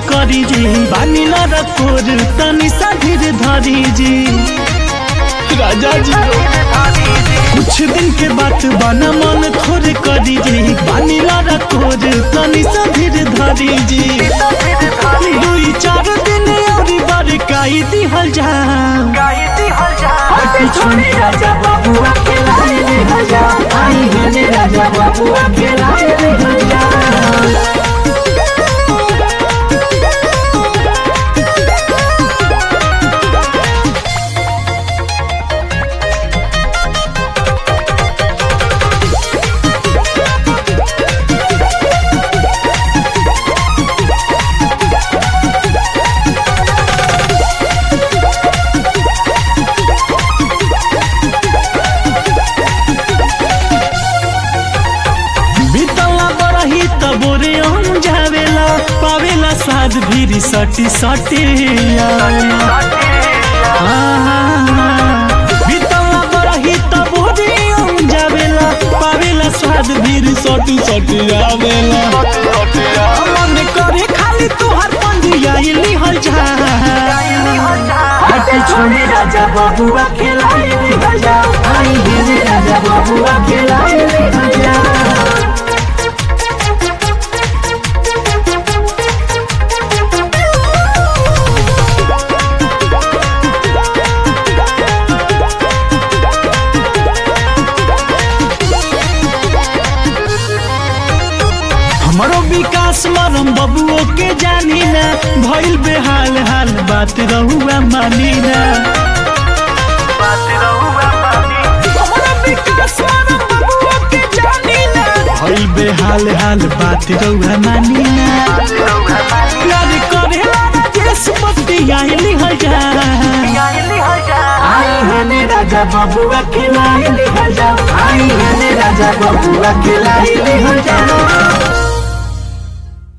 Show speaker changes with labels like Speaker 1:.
Speaker 1: करी जी बानी न रखोर तनी सा धीर धरी जी राजा जी कुछ दिन के बात बना मन थोड़े करी जी बानी न रखोर तनी सा धीर धरी जी दुई चार दिन और बरकाई दिहल जा
Speaker 2: हटे छोड़े राजा बाबुआ के लाए रे राजा आई हने राजा बाबुआ के लाए रे राजा
Speaker 1: बीतला बरही तबोरे हम जावेला पावेला साध भीरी सटी सटी बीतला बरही तबोरे हम जावेला पावेला साध भीरी सटी सटी आवेला मन करे खाली तुहर पंजिया लिहल जा
Speaker 2: हटे छोड़े राजा बाबुआ के लाए रे राजा आई हने राजा बाबुआ के लाए रे राजा
Speaker 1: हमारो विकास मरम बबुओ के जानी ना भइल बेहाल हाल बात रहुआ मानी ना हमारो विकास मरम बबुओ के जानी ना भइल बेहाल हाल बात रहुआ मानी ना प्यार करेला राजेश पति आइली हजा
Speaker 2: आई हने राजा बाबुआ के लाए रे राजा आई हने राजा बाबुआ के लाए रे राजा